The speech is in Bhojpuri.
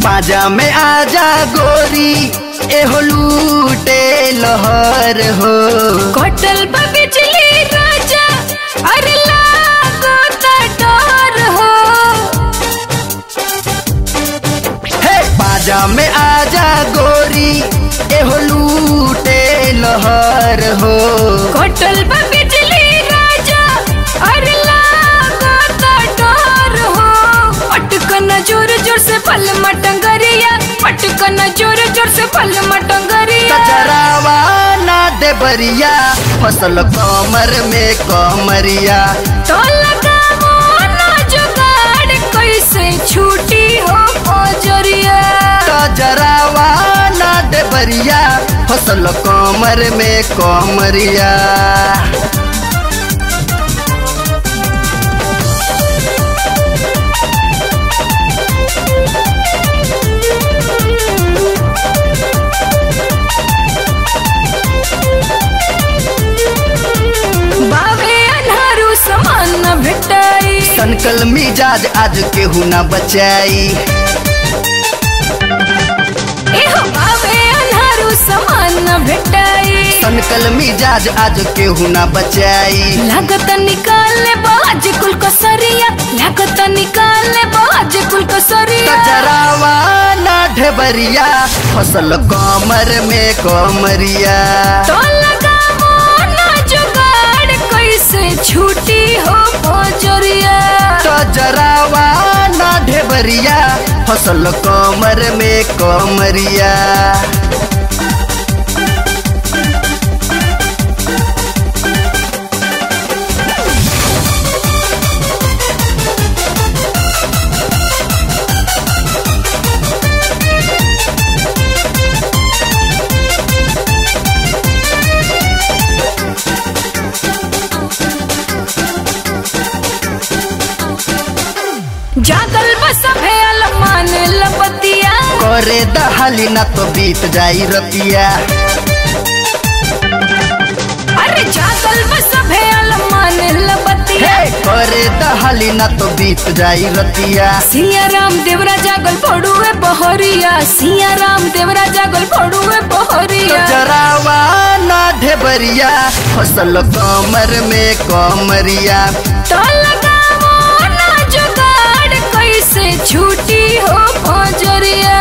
पाजा में आजा गोरी एहो लूटे लहर हो कटल बा बिजली राजा अरे लागो त डर हो हे पाजा में आजा गोरी एहो लूटे लहर हो कटल बा बिजली राजा अरे लागो त डर हो पटकन जोर जोर से पल मटंगरिया पटकन जोर जोर से पल मटंगरिया कचरावा ना दे बरिया फसल कमर में कमरिया तो लगावो ना जुगाड़ कैसे छूटी हो ओजरिया कचरावा ना दे बरिया फसल कमर में कमरिया बावे अनहारू समान न भेटाई सनकल मिजाज आज केहू ना बचाई एहो बावे अनहारू समान न भेटाई सनकल मिजाज आज केहू ना बचाई लागत निकाले बाज कुल कसरिया लागत निकाले बाज कुल कसरिया कचरावा ना ढेबरिया फसल कमर में कमरिया तो लगावो ना जुगाड़ कैसे छूटी हो ओजरिया कचरावा ना ढेबरिया फसल कमर में कमरिया जागल बस भेल मान लपतिया करे दहाली ना तो बीत जाई रतिया अरे जागल बस भेल मान लपतिया हे करे दहाली ना तो बीत जाई रतिया सिया राम देवरा जागल पड़ुए बहरिया सिया राम देवरा जागल पड़ुए बहरिया कचरावा ना ढेबरिया फसल कमर में कमरिया तो लगावो ना जुगाड़ कैसे छूटी हो भोजरिया